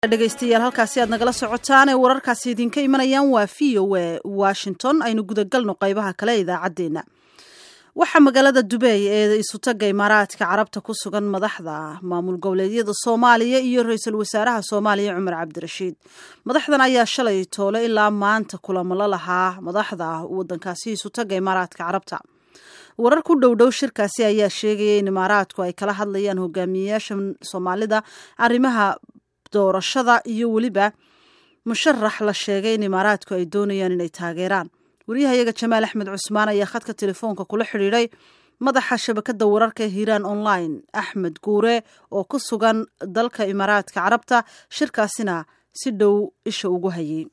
dhegaystayaal halkaasi aad nagala socotaan ee wararkaasi idinka imanayaan waa v o a washington aynu gudagalno qaybaha kale ee idaacaddeenna waxaa magaalada dubeey ee isutaga imaaraadka carabta ku sugan madaxda maamul goboleedyada soomaaliya iyo ra-iisul wasaaraha soomaaliya cumar cabdirashiid madaxdan ayaa shalay toole ilaa maanta kulamo la lahaa madaxda wadankaasi isutaga imaaraadka carabta warar ku dhow dhow shirkaasi ayaa sheegaya in imaaraadku ay kala hadlayaan hogaamiyeyaasha soomaalida arrimaha doorashada iyo weliba musharax la sheegay in imaaraadku ay doonayaan inay taageeraan waryahayaga jamaal axmed cusmaan ayaa khadka telefoonka kula xidhiidhay madaxa shabakada wararka hiiraan online axmed guure oo ku sugan dalka imaaraadka carabta shirkaasina si dhow isha ugu hayay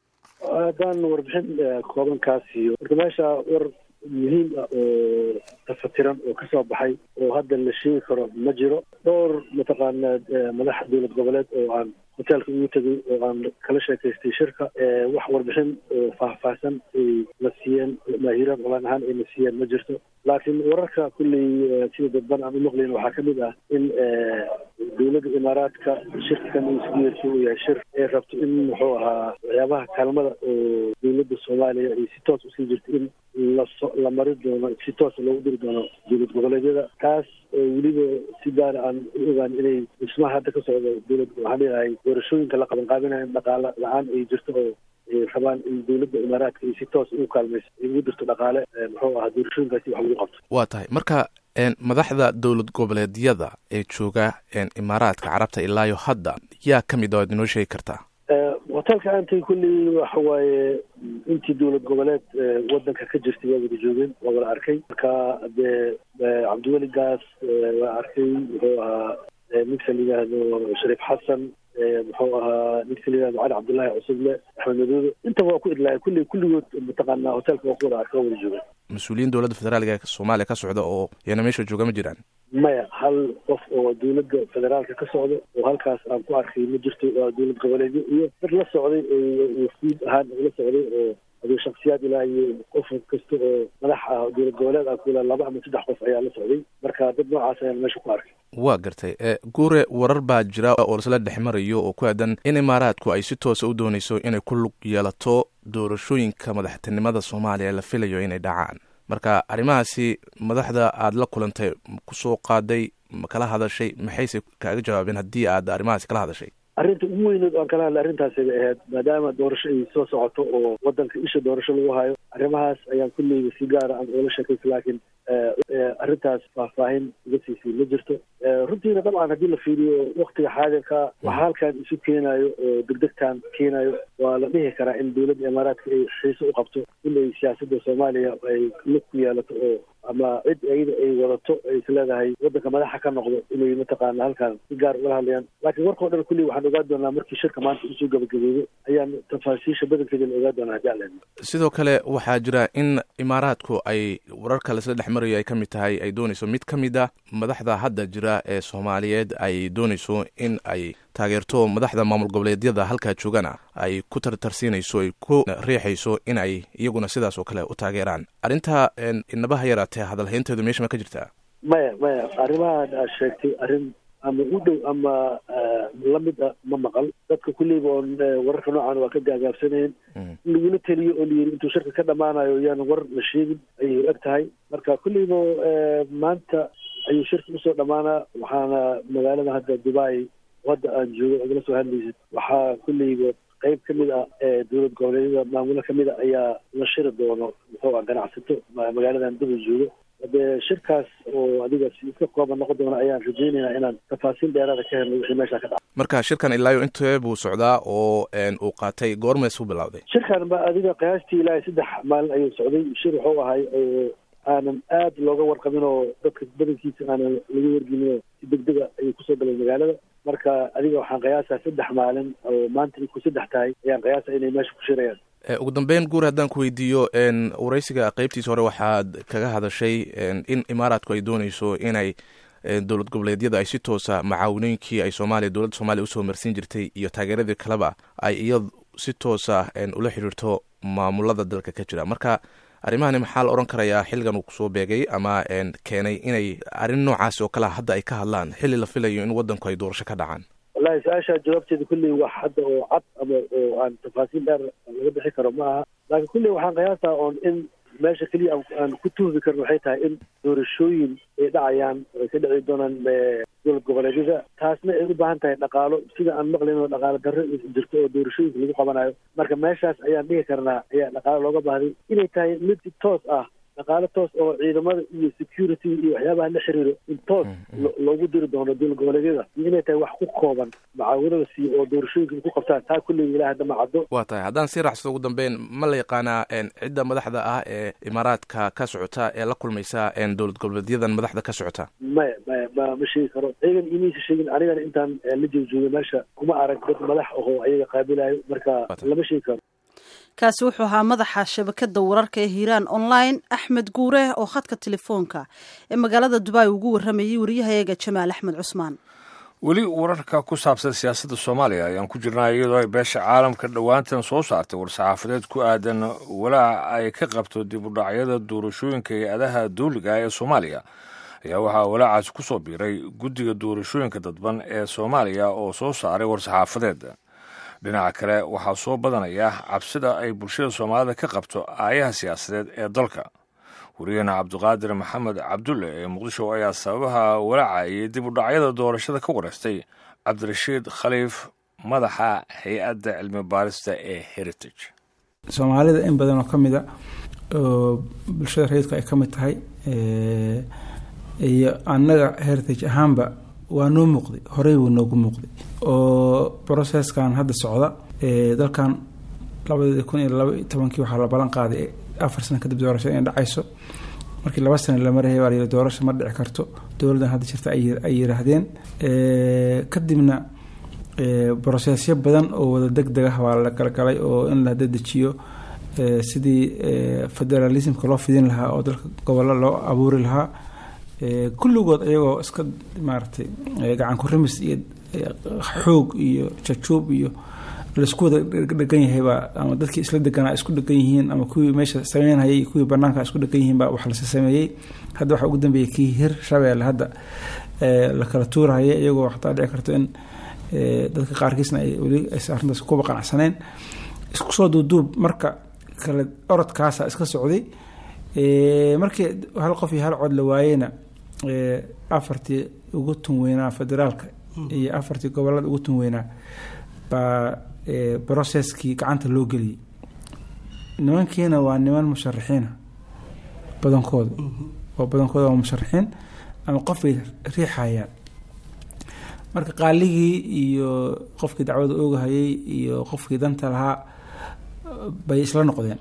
haddaan warbixin koobankaasiyo marka meesha war muhiim ah oo tafatiran oo kasoo baxay oo hadda la sheegi karo ma jiro dhowr mataqaana madax dowlad goboleed oo aan hoteelka ugu tegay oo aan kala sheekaystay shirka wax warbixin faahfaahsan ay la siiyeen maahiiraan olaan ahaan ay la siiyeen ma jirto laakiin wararka kulley sida dadban aan umaqlayn waxaa kamid ah in dowladda imaaraadka shirkan isku yeersi uu yahay shir ay rabto in muxuu ahaa waxyaabaha kaalmada oo dowladda soomaaliya ay si toos usii jirto in laso la mari doono si toosa loogu diri doono dowlad goboleedyada taas oo weliba si gaara aan u ogaan inay dhismaha hadda ka socdo dowlad waxaan leeyahay doorashooyinka la qabanqaabinayo dhaqaale la-aan ay jirto oo rabaan in dowladda imaaraadka ay si toos ugu kaalmayso ay ugu dirto dhaqaale muxuu ahaa doorashooyinkaasi wax lagu qabto waa tahay marka madaxda dowlad goboleedyada ee jooga imaaraadka carabta ilaayo hadda yaa ka mid a ad inoo sheegi kartaa hoteelka aantay kulley waxa waaye intii dowlad goboleed wadanka ka jirtay waa wada joogeen waa wada arkay marka dee cabdiweli gaas waa arkay muxuu ahaa ninka la yidhaahdo shariif xasan muxuu ahaa ninka la yihahdo cali cabdullaahi cusuble axmed maduude intaba waa ku idlaaya kulley kulligood mataqaanaa hoteelka waa ku wada arkay waa wada joogeen mas-uuliyiin dowladda federaalka ee soomaaliya ka socda oo iyana meesha jooga ma jiraan maya hal qof oo dowladda federaalka ka socda oo halkaas aan ku arkay ma jirto waa dowlad goboleedyo iyo dad la socday oo wafuud ahaan la socday oo aduu shaksiyaad ilaa iyo qof kasta oo madax ah dowlad goboleed ah kula laba ama saddex qof ayaa la socday marka dad noocaas ayaan meesha ku arkay waa gartay guure warar baa jira oo lasla dhex marayo oo ku aadan in imaaraadku ay si toosa u dooneyso inay ku lug yeelato doorashooyinka madaxtinimada soomaaliya la filayo inay dhacaan marka arrimahaasi madaxda aada la kulantay kusoo qaaday ma kala hadashay maxayse kaaga jawaabeen haddii aad arrimahaasi kala hadashay arrinta ugu weyneed aan kala hadlay arrintaasi bay ahayd maadaama doorasho ay soo socoto oo wadanka isha doorasho lagu hayo arrimahaas ayaan kulleyba si gaara aan oola sheekaysa laakiin arrintaas faahfaahin uga siisay ma jirto runtiina dabcan haddii la fiiriyo waktiga xaadirka waxa halkan isu keenayo oo degdegtan keenayo waa la dhihi karaa in dowladda imaaraadka ay xiise u qabto in ay siyaasadda soomaaliya ay lug ku yeelato oo ama cid ayada ay wadato ay is leedahay wadanka madaxa ka noqdo inay mataqaana halkan si gaar ugala hadlayaan laakiin warkao dhan kulley waxaan ogaan doonaa markii shirka maanta usoo gabagabeeyo ayaan tafaasiisha badankeeda la ogaan doonaa haddii aan leedna sidoo kale waxaa jira in imaaraadku ay wararka lasla dhex marayo ay ka mid tahay ay dooneyso mid ka mid a madaxda hadda jira ee soomaaliyeed ay dooneyso in ay taageerto madaxda maamul goboleedyada halkaa joogana ay ku tartarsiinayso ay ku riixayso in ay iyaguna sidaas oo kale u taageeraan arrintaa inabaha yaraatee hadalhaynteedu meesha ma ka jirtaa maya maya arrimahan aad sheegtay arrin ama u dhow ama lamid a ma maqal dadka kulleyba oon wararka noocan waa ka gaagaabsanayeen in lagula teliyo oo layiri intuu shirka ka dhamaanayo yaan war la sheegin ayay eg tahay marka kulleyba maanta ayuu shirka usoo dhamaanaa waxaana magaalada hadda dubai hadda aan joogo adala soo hadlaysid waxaa kulleyba qayb ka mid ah ee dowlad goboleedyada maamulo kamid a ayaa la shiri doono muxuu ah ganacsato magaaladan dubai joogo hadee shirkaas oo adiga si iska kooban noqon doona ayaan rajeynaynaa inaan tafaasiil dheeraada ka helno wixii meesha ka dhaca marka shirkan ilaayo intee buu socdaa oo uu qaatay goormees u bilowday shirkan ba adiga qiyaastii ilaa saddex maalin ayuu socday shir wuxuu ahay oo aanan aad looga warqabin oo dadka badankiisa aanan laga wargelin oo si degdega ayuu kusoo galay magaalada marka adiga waxaan qiyaasaa saddex maalin oo maanta ay ku saddex tahay ayaan qiyaasa inay meesha ku shirayaan ugu dambeyn guur haddaan ku weydiiyo waraysiga qeybtiisa hore waxaad kaga hadashay in imaaraadku ay dooneyso inay dowlad goboleedyada ay si toosa macaawinooyinkii ay soomaaliya dowladda soomaliya usoo marsiin jirtay iyo taageeradii kaleba ay iyad si toosa ula xidhiirto maamulada dalka ka jira marka arrimahani maxaa la odhan karayaa xilligan uu kusoo beegay ama keenay inay arrin noocaasi oo kalea hadda ay ka hadlaan xilli la filayo in waddanku ay doorasho ka dhacaan wallahi su-aasha jawaabteeda kulley wax hadda oo cad ama oo aan tafaasiil dheer laga bixi karo ma aha laakiin kulley waxaan qiyaasaa oon in meesha keliya aan ku tuhmi karno waxay tahay in doorashooyin ay dhacayaan ay ka dhici doonaan dowlad goboleedyada taasna ay u baahan tahay dhaqaalo sida aan maqlayn oo dhaqaalo darro jirto oo doorashooyinka lagu qabanayo marka meeshaas ayaan dhihi karnaa ayaa dhaqaalo looga baahday inay tahay mid toos ah dhaqaalo toos oo ciidamada iyo security iyo waxyaabaha la xiriiro in toos loogu diri doono dowlad goboleedyada iyo inay tahay wax ku kooban macaawinada siiyo oo doorashooyinka ku qabtaan taa kulley ilaah hadda ma caddo waa tahay haddaan sii raxsado ugu dambeyn ma la yaqaanaa cidda madaxda ah ee imaaraadka ka socota ee la kulmaysa dowlad goboleedyadan madaxda ka socota maya maya ma ma sheegi karo ayagan imaysa sheegin anigana intaan la joogjoogay meesha kuma arag dad madax ahoo ayaga qaabilayo marka lama sheegi karo kaasi wuxuu ahaa madaxa shabakada wararka ee hiiraan online axmed guure oo khadka telefoonka ee magaalada dubai ugu waramayay wariyahayaga jamaal axmed cusmaan weli wararka ku saabsan siyaasadda soomaaliya ayaan ku jirnaa iyadoo ay beesha caalamka dhowaantan soo saartay war-saxaafadeed ku aadan walaaca ay ka qabto dib u dhacyada doorashooyinka hay-adaha dawliga ee soomaaliya ayaa waxaa walaacaasi ku soo biiray guddiga doorashooyinka dadban ee soomaaliya oo soo saaray war-saxaafadeed dhinaca kale waxaa soo badanaya cabsida ay bulshada soomaalida ka qabto aayaha siyaasadeed ee dalka wariyahena cabdiqaadir maxamed cabdulle ee muqdisho ayaa sababaha walaaca iyo dib u dhacyada doorashada ka wareystay cabdirashiid khaliif madaxa hay-adda cilmi baarista ee heritage soomaalida in badan oo ka mid a oo bulshada rayidku ay ka mid tahay iyo annaga heritage ahaanba waa noo muuqday horey wuu noogu muuqday oo brocesskan hadda socda dalkan labadii kun iyo laba iyo tobankii waxaa la ballan qaaday afar sano kadib doorasho inay dhacayso markii laba sano la marayay baa layidhi doorasho ma dhici karto dowladdan hadda jirta ay yiraahdeen kadibna brocessyo badan oo wada deg deg ah waa la galgalay oo in la dedejiyo sidii federalismka loo fidin lahaa oo dalka gobollo loo abuuri lahaa kulligood iyagoo iska maaragtay gacan ku rimis iyo xoog iyo jajuub iyo laisku wada dhegan yahaybaa ama dadkii isla deganaa isku dhegan yihiin ama kuwii meesha sameynhayay iyo kuwii banaanka isku dhegan yihiin baa wax lasi sameeyey hadda waxaa ugu dambeeyay kii hir shabeelle hadda la kala tuurahaya iyagoo xataa dhici karto in dadka qaarkiisna ay weli arrintaas kuba qanacsaneen isku soo duuduub marka kale orodkaasa iska socday markii hal qof iyo hal cod la waayeyna afartii ugu tun weynaa federaalka iyo afartii gobolada ugu tun weynaa baa brocesskii gacanta loo geliyey nimankiina waa niman musharaxiina badankooda oo badankooda waa musharaxiin ama qofbay riixayaan marka qaaligii iyo qofkii dacwada oogahayay iyo qofkii danta lahaa bay isla noqdeen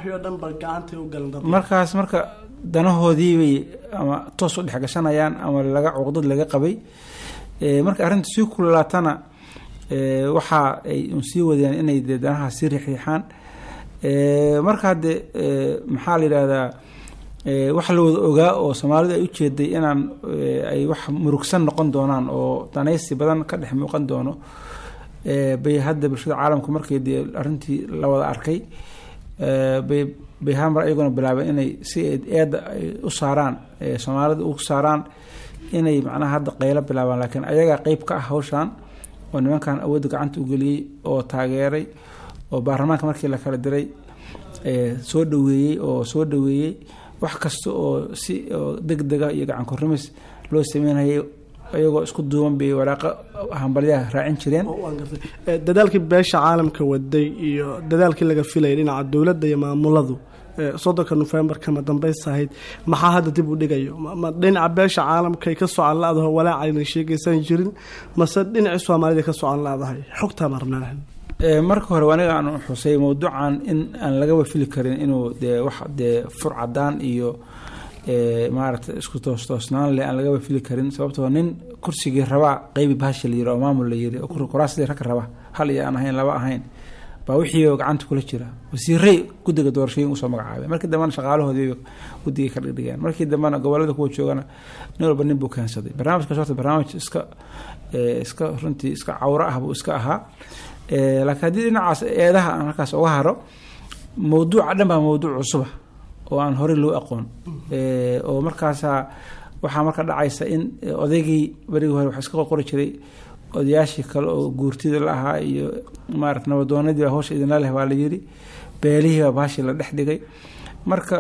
markaas marka danahoodii bay ama toos u dhex gashanayaan ama laga cuqdad laga qabay marka arrinta sii kululaatana waxa ay un sii wadeen inay dee danaha sii riixriixaan marka hadde maxaa la yidhahdaa wax la wada ogaa oo soomaalidu ay ujeeday inaan ay wax murugsan noqon doonaan oo danaysi badan ka dhex muuqan doono bay hadda bulshada caalamka markii dee arrintii la wada arkay bay bay hamar ayaguna bilaabeen inay si eedda ay u saaraan soomaalida u saaraan inay macnaha hadda qaylo bilaabaan laakiin ayagaa qeyb ka ah hawshan oo nimankan awoodda gacanta u geliyey oo taageeray oo baarlamaanka markii la kala diray soo dhaweeyey oo soo dhaweeyey wax kasta oo si oo deg dega iyo gacan kurimis loo sameynayay iyagoo isku duuban bay waraaqo hambalyaha raacin jireen dadaalkii beesha caalamka waday iyo dadaalkii laga filayay dhinaca dowladda iyo maamuladu soddonka nofembar kama dambaysta ahayd maxaa hadda dib u dhigayo ma dhinaca beesha caalamkay ka socon la-daho walaacayna sheegaysan jirin mase dhinacii soomaalida ka socon la-dahay xogtaa marnaa marka hore aniga aan xusay mawduucan in aan lagaba fili karin inuu dee wax dee fur cadaan iyo maaragtay isku toostoosnaan leh aan lagaba fili karin sababtoo nin kursigii rabaa qeybi baasha la yiri oo maamul la yiri oo kuraasidii rag raba hal iyo aan ahayn laba ahayn baa wixii gacanta kula jira wasiirey guddiga doorashooyin usoo magacaabay markii dambena shaqaalahoodii guddigay ka dhigdhigeen markii dambena gobolada kuwa joogana nin walba nin buu keensaday barnaamijkaas horta barnaamij iska iska runtii iska cawro ah buu iska ahaa laakiin haddii dhinacaas eedaha aan halkaas uga haro mawduuca dhan baa mawduuc cusuba oo aan horey loo aqoon oo markaasa waxaa marka dhacaysa in odaygii berigii hore wax iska qorqori jiray odayaashii kale oo guurtida la ahaa iyo maarata nabadoonadii hawsha idinla leh waa la yiri beelihii baa baashii la dhex dhigay marka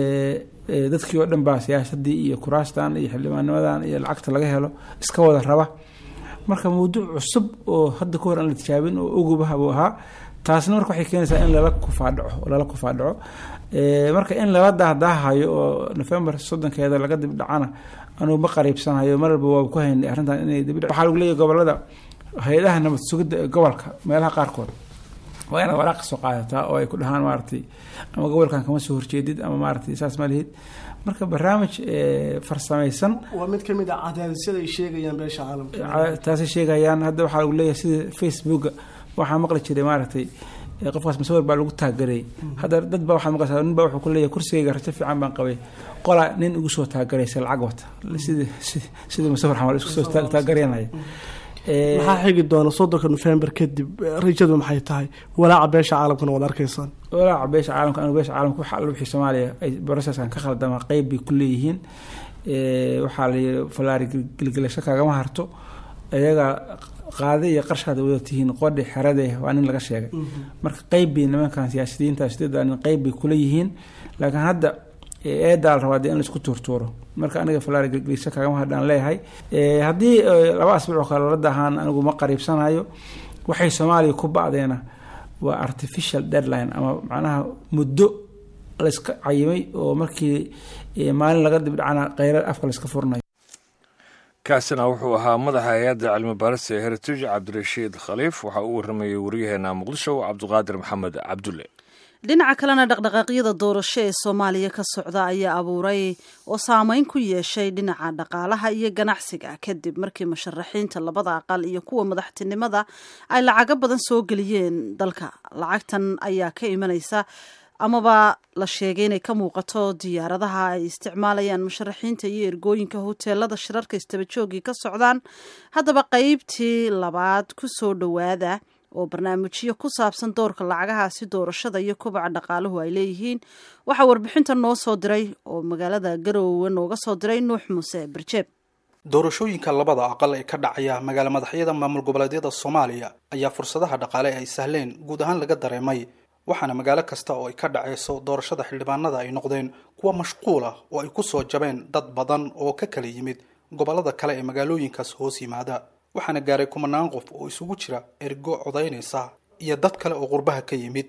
dadkii oo dhan baa siyaasadii iyo kuraastan iyo xildhibaannimadan iyo lacagta laga helo iska wada raba marka mawduuc cusub oo hadda ka hor aan la tijaabin oo ogubaha buu ahaa taasna marka waxay keenaysaa in lala kufaadhaco lala kufaadhaco marka in lala dahdaahayo oo november soddonkeeda laga dib dhacana anugu ma qariibsanayo mar walba waa ku haynay arrintan inay dib waxaa lagu leeyahay gobolada hay-adaha nabad sugidda ee gobolka meelaha qaarkood waa inaad waraaq soo qaadataa oo ay ku dhahaan maaragtay ama gobolkan kama soo horjeedid ama maaragtay saas ma lihid marka barnaamij farsamaysan waa mid kamid a cadaadisyada ay sheegayaan beesha caalamka taasay sheegayaan hadda waxaa lagu leeyahay sida facebooka waxaa maqli jiray maaragtay qofkaas masawir baa lagu taagarayay hadda dad baa waxaa maqlaysaa nin baa wuxuu ku leeyahay kursigayga rajo fiican baan qabay qola nin igu soo taagaraysa lacag wata sidii sidii musawir xamal isku soo taagaranaya maxaa xigi doona soddonka nofembar kadib rajadu maxay tahay walaaca beesha caalamkana waad arkaysaan walaaca beesha caalamka anigu beesha caalamka waxa alla wixii soomaaliya ay processkan ka khaldama qeyb bay ku leeyihiin waxaa la yidhi falaari gelgelasho kaagama harto iyaga qaade iyo qarshaad wada tihiin qodhi xerade waa nin laga sheegay marka qeyb bay nimankan siyaasiyiinta sideeda nin qeyb bay kula yihiin laakiin hadda eedaa la rabaa dee in laisku tuurtuuro marka aniga falaari gelgelisho kaagama hadhaan leeyahay haddii laba asbuuc oo kale la dahaan anigu ma qariibsanayo waxay soomaaliya ku bacdeena waa artificial deadline ama macnaha muddo layska cayimay oo markii maalin laga dibdhacana kheyra afka layska furnayo kaasina wuxuu ahaa madaxa hay-adda cilmi baarista ee heritage cabdirashiid khaliif waxaa uu waramayay waryaheena muqdisho cabdiqaadir maxamed cabdulle dhinaca kalena dhaqdhaqaaqyada doorasho ee soomaaliya ka socda ayaa abuuray oo saameyn ku yeeshay dhinaca dhaqaalaha iyo ganacsiga kadib markii musharaxiinta labada aqal iyo kuwa madaxtinimada ay lacago badan soo geliyeen dalka lacagtan ayaa ka imanaysa amaba la sheegay inay ka muuqato diyaaradaha ay isticmaalayaan musharaxiinta iyo ergooyinka hoteelada shirarka istabajoogii ka socdaan haddaba qeybtii labaad ku soo dhowaada oo barnaamijyo ku saabsan doorka lacagahaasi doorashada iyo kobaca dhaqaaluhu ay leeyihiin waxaa warbixinta noo soo diray oo magaalada garoowe nooga soo diray nuux muuse barjeeb doorashooyinka labada aqal ee ka dhacaya magaalo madaxyada maamul goboleedyada soomaaliya ayaa fursadaha dhaqaale ay sahleen guud ahaan laga dareemay waxaana magaalo kasta oo ay ka dhacayso doorashada xildhibaanada ay noqdeen kuwa mashquul ah oo ay ku soo jabeen dad badan oo ka kala yimid gobollada kale ee magaalooyinkaas hoos yimaada waxaana gaaray kumanaan qof oo isugu jira ergo codaynaysa iyo dad kale oo qurbaha ka yimid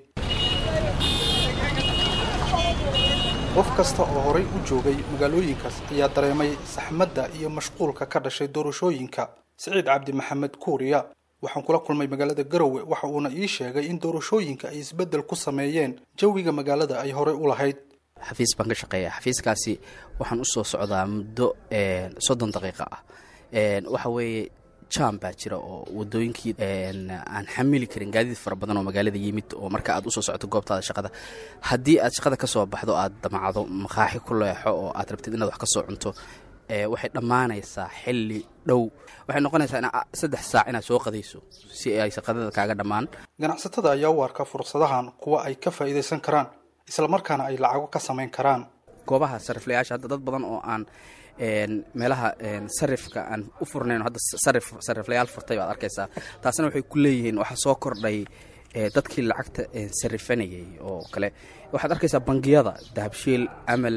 qof kasta oo horay u joogay magaalooyinkaas ayaa dareemay saxmadda iyo mashquulka ka dhashay doorashooyinka siciid cabdi maxamed kuuriya waxaan kula kulmay magaalada garowe waxa uuna ii sheegay in doorashooyinka ay isbeddel ku sameeyeen jawiga magaalada ay horey u lahayd xafiis baan ka shaqeeya xafiiskaasi waxaan usoo socdaa muddo soddon daqiiqa ah waxa weeye jam baa jira oo wadooyinkii aan xamili karin gaadiid fara badan oo magaalada yimid oo marka aad usoo socoto goobtaada shaqada haddii aad shaqada ka soo baxdo aad damacdo maqaaxi ku leexo oo aad rabtid inaad wax ka soo cunto waxay dhammaanaysaa xilli dhow waxay noqonaysaa in saddex saac inaad soo qadayso si ay shaqadada kaaga dhammaan ganacsatada ayaa u arka fursadahan kuwa ay ka faa'iidaysan karaan islamarkaana ay lacago ka samayn karaan goobaha sariflayaasha hadda dad badan oo aan meelaha sarifka aan u furnayn hadda sarif sariflayaal furtay baad arkaysaa taasna waxay ku leeyihiin waxaa soo kordhay dadkii lacagta sarifanayay oo kale waxaad arkaysaa bangiyada dahabshiil amal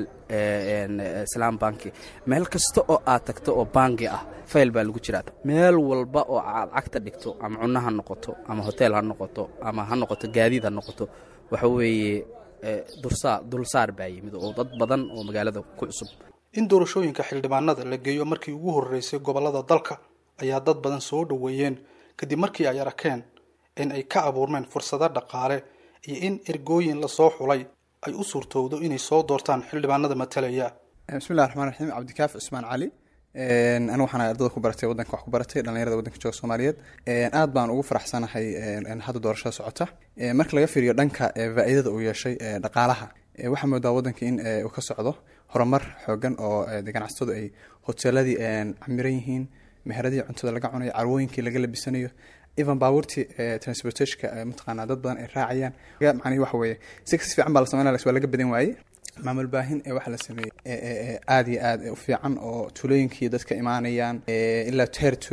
islaam banki meel kasta oo aad tagto oo bangi ah fayl baa lagu jiraa meel walba oo aad cagta dhigto ama cunno ha noqoto ama hotel ha noqoto ama ha noqoto gaadiid ha noqoto waxa weeye dursaa dulsaar baa yimid oo dad badan oo magaalada ku cusub in doorashooyinka xildhibaanada la geeyo markii ugu horreysay gobollada dalka ayaa dad badan soo dhoweeyeen kadib markii ay arkeen in ay ka abuurmeen fursado dhaqaale iyo in ergooyin lasoo xulay ay u suurtowdo inay soo doortaan xildhibaanada matalaya bismillahi raxmaan raxiim cabdikaaf cusmaan cali anigu waxaan ardada ku baratay waddanka wax ku baratay dhallinyarada waddanka jooga soomaaliyeed aad baan ugu faraxsanahay hadda doorashada socota marka laga fiiriyo dhanka faa'iidada uu yeeshay dhaqaalaha waxaa moodaa waddanka in uu ka socdo horumar xoogan oo ganacsatadu ay hoteeladii camiran yihiin meheradii cuntada laga cunayo carwooyinkii laga labisanayo even baabuurtii transportationka mataqaanaa dad badan ay raacayaan macnihi waxa weeye si kasi fiican baa la sameynaya waa laga badan waayey maamul baahin ee waxaa la sameeyey aada iyo aad u fiican oo tuulooyinkii dadka imaanayaan ilaa teer tuulo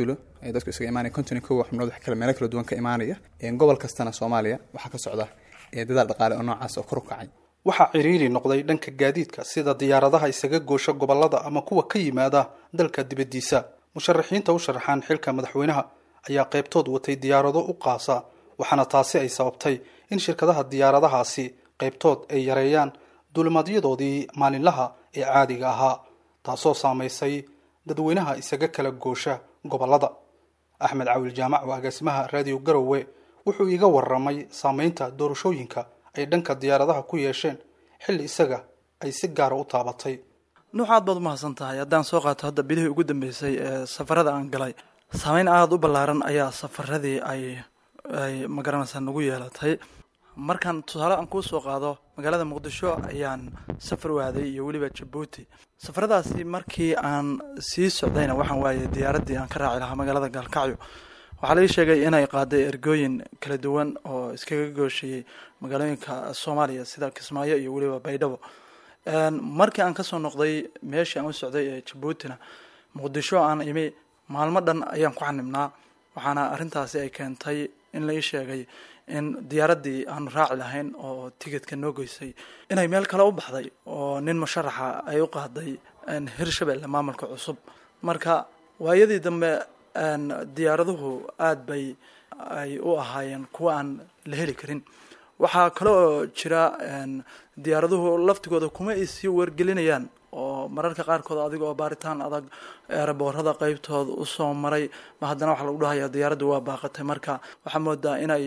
ee dadku isaga imaanaya konton iyo kow xubnood wax kale meelo kala duwan ka imaanaya gobol kastana soomaaliya waxaa ka socda dadaal dhaqaale oo noocaas oo kor u kacay waxaa ciriiri noqday dhanka gaadiidka sida diyaaradaha isaga goosha gobollada ama kuwa ka yimaada dalka dibaddiisa musharaxiinta u sharaxaan xilka madaxweynaha ayaa qaybtood watay diyaarado u qaasa waxaana taasi ay sababtay in shirkadaha diyaaradahaasi qaybtood ay yareeyaan duulimaadyadoodii maalinlaha ee caadiga ahaa taasoo saamaysay dadweynaha isaga kala goosha gobollada axmed cawil jaamac oo agaasimaha raadiyo garowe wuxuu iiga waramay saameynta doorashooyinka ay dhanka diyaaradaha ku yeesheen xilli isaga ay si gaara u taabatay nuux aad baad umahadsan tahay haddaan soo qaato hadda bilihii ugu dambeysay ee safarada aan galay saameyn aada u ballaaran ayaa safaradii ay ay magaranaysaa nagu yeelatay markaan tusaale aan kuu soo qaado magaalada muqdisho ayaan safar waaday iyo weliba jabuuti safaradaasi markii aan sii socdayna waxaan waayay diyaaraddii aan ka raaci lahaa magaalada gaalkacyo waxaa laii sheegay inay qaaday ergooyin kala duwan oo iskaga gooshayey magaalooyinka soomaaliya sida kismaayo iyo weliba baydhabo markii aan kasoo noqday meeshii aan u socday ee jabuutina muqdisho aan imi maalmo dhan ayaan ku xanibnaa waxaana arrintaasi ay keentay in la ii sheegay in diyaaraddii aanu raaci lahayn oo tigidka noo geysay inay meel kale u baxday oo nin musharaxa ay u qaaday hirshabelle maamulka cusub marka waayadii dambe diyaaraduhu aada bay ay u ahaayeen kuwa aan la heli karin waxaa kale oo jira diyaaraduhu laftigooda kuma ay sii wargelinayaan oo mararka qaarkood adiga oo baaritaan adag eeraboorada qeybtooda usoo maray ma haddana waxaa lagu dhahaya diyaaraddu waa baaqatay marka waxaa moodaa inay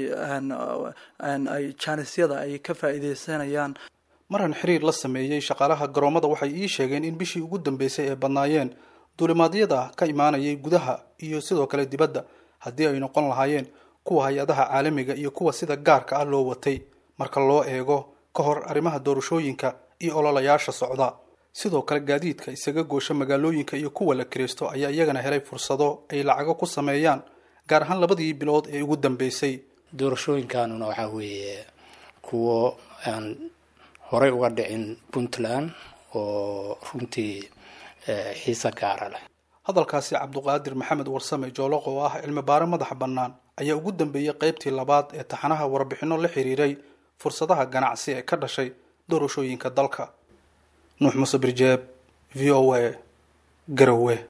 ay jaanisyada ay ka faa'iideysanayaan maran xiriir la sameeyey shaqaalaha garoomada waxay ii sheegeen in bishii ugu dambeysay ay badnaayeen duulimaadyada ka imaanayay gudaha iyo sidoo kale dibadda haddii ay noqon lahaayeen kuwa hay-adaha caalamiga iyo kuwa sida gaarka ah loo watay marka loo eego ka hor arrimaha doorashooyinka iyo ololayaasha socda sidoo kale gaadiidka isaga goosha magaalooyinka iyo kuwa la kiraysto ayaa iyagana helay fursado ay lacago ku sameeyaan gaar ahaan labadii bilood ee ugu dambeysay doorashooyinkanuna waxaa weeye kuwo aan horey uga dhicin puntland oo runtii xiise gaara leh hadalkaasi cabduqaadir maxamed warsame jooloq oo ah cilmi baare madaxa bannaan ayaa ugu dambeeyey qaybtii labaad ee taxanaha warbixinno la xiriiray fursadaha ganacsi ee ka dhashay doorashooyinka dalka nuux muse birjeeb v o a garowe